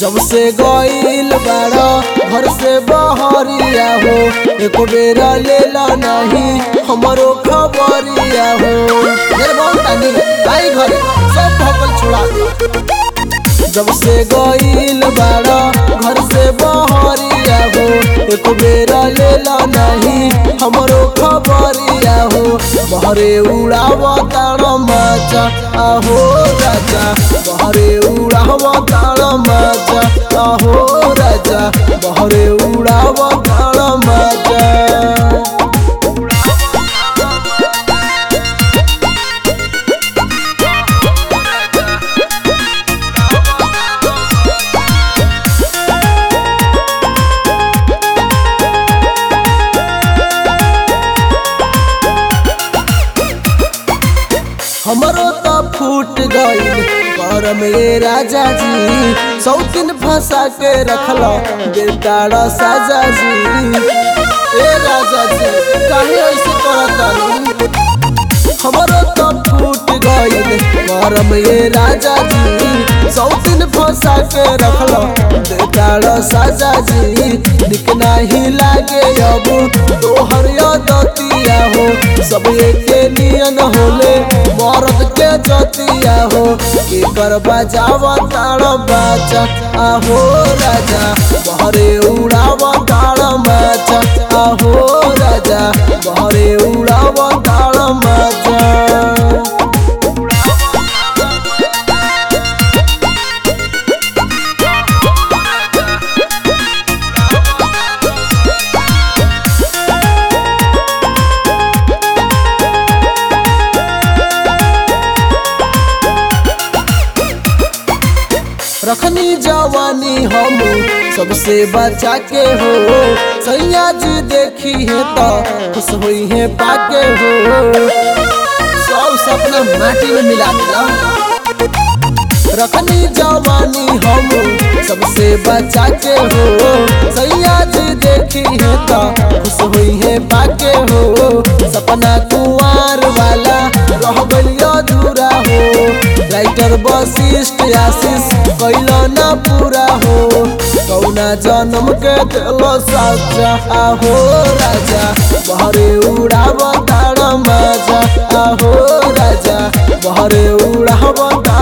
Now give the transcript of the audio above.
जब से गईल बाड़ा घर से बहरिया हो एक बेरा लेला नहीं हमरो खबरिया हो मेरे बहुत तानी आई घरे सब भगल छुड़ा दे जब से गईल बाड़ा घर से बहरिया हो एक बेरा लेला नहीं हमरो खबरिया हो बहरे उड़ाव तार माचा आहो राजा बहरे उड़ाव तार माचा आहो राजा बहरे उड़ाव तार माचा हमरो तो फूट गईल पर में राजा जी सौकिन फंसा के रखल बेटाड़ा साजा जी ए राजा जी काहे ऐसे करत हमरो तो फूट गईल पर में राजा जी सौकिन फंसा के रखल बेटाड़ा साजा जी निक नहीं लागे अब तोहर दतिया हो सब एके नियन होले मरद के जतिया हो एकर बजावा ताड़ बाचा आहो राजा बहरे उड़ावा ताड़ माचा आहो राजा बहरे उड़ावा ताड़ माचा रखनी जवानी हम सबसे बचा के हो सैया जी देखी है तो खुश हुई है पाके हो सब सपना माटी में मिला दिया रखनी जवानी हम सबसे बचा के हो सैया जी देखी है तो खुश हुई है पाके हो सपना कुआर वाला रह गलिया अधूरा हो राइटर वशिष्ठ आशीष कैल ना पूरा हो कौना जन्म के दिल साचा आहो राजा बहरे उड़ाव ताड़ मजा आहो राजा बहरे उड़ाव ताड़